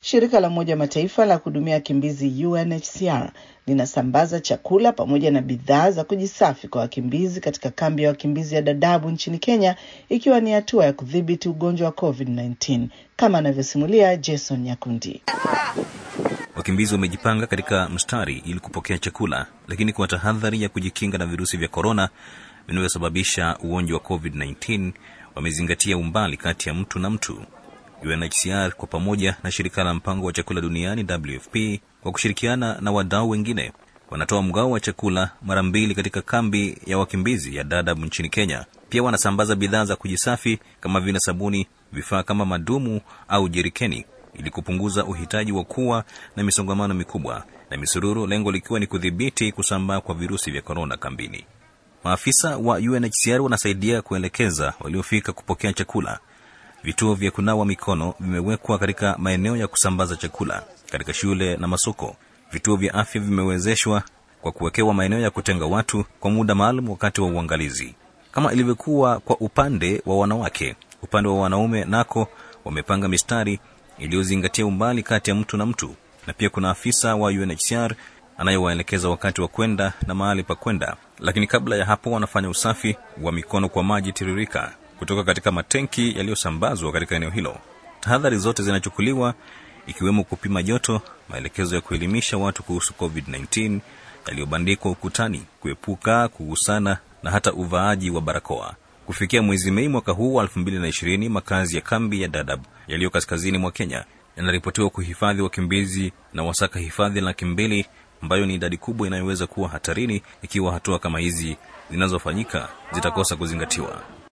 Shirika la Umoja wa Mataifa la kuhudumia wakimbizi UNHCR linasambaza chakula pamoja na bidhaa za kujisafi kwa wakimbizi katika kambi ya wakimbizi ya Dadaab nchini Kenya, ikiwa ni hatua ya kudhibiti ugonjwa wa COVID-19 kama anavyosimulia Jason Nyakundi. Wakimbizi wamejipanga katika mstari ili kupokea chakula, lakini kwa tahadhari ya kujikinga na virusi vya korona vinavyosababisha ugonjwa wa COVID-19 wamezingatia umbali kati ya mtu na mtu. UNHCR kwa pamoja na shirika la mpango wa chakula duniani WFP kwa kushirikiana na wadau wengine wanatoa mgao wa chakula mara mbili katika kambi ya wakimbizi ya Dadaab nchini Kenya. Pia wanasambaza bidhaa za kujisafi kama vile sabuni, vifaa kama madumu au jerikeni ili kupunguza uhitaji wa kuwa na misongamano mikubwa na misururu, lengo likiwa ni kudhibiti kusambaa kwa virusi vya korona kambini. Maafisa wa UNHCR wanasaidia kuelekeza waliofika kupokea chakula. Vituo vya kunawa mikono vimewekwa katika maeneo ya kusambaza chakula katika shule na masoko. Vituo vya afya vimewezeshwa kwa kuwekewa maeneo ya kutenga watu kwa muda maalum wakati wa uangalizi, kama ilivyokuwa kwa upande wa wanawake. Upande wa wanaume nako wamepanga mistari iliyozingatia umbali kati ya mtu na mtu, na pia kuna afisa wa UNHCR anayewaelekeza wakati wa kwenda na mahali pa kwenda. Lakini kabla ya hapo, wanafanya usafi wa mikono kwa maji tiririka kutoka katika matenki yaliyosambazwa katika eneo hilo. Tahadhari zote zinachukuliwa ikiwemo kupima joto, maelekezo ya kuelimisha watu kuhusu COVID-19 yaliyobandikwa ukutani, kuepuka kugusana na hata uvaaji wa barakoa. Kufikia mwezi Mei mwaka huu wa 2020, makazi ya kambi ya Dadaab yaliyo kaskazini mwa Kenya yanaripotiwa kuhifadhi wakimbizi na wasaka hifadhi laki mbili ambayo ni idadi kubwa inayoweza kuwa hatarini ikiwa hatua kama hizi zinazofanyika zitakosa kuzingatiwa.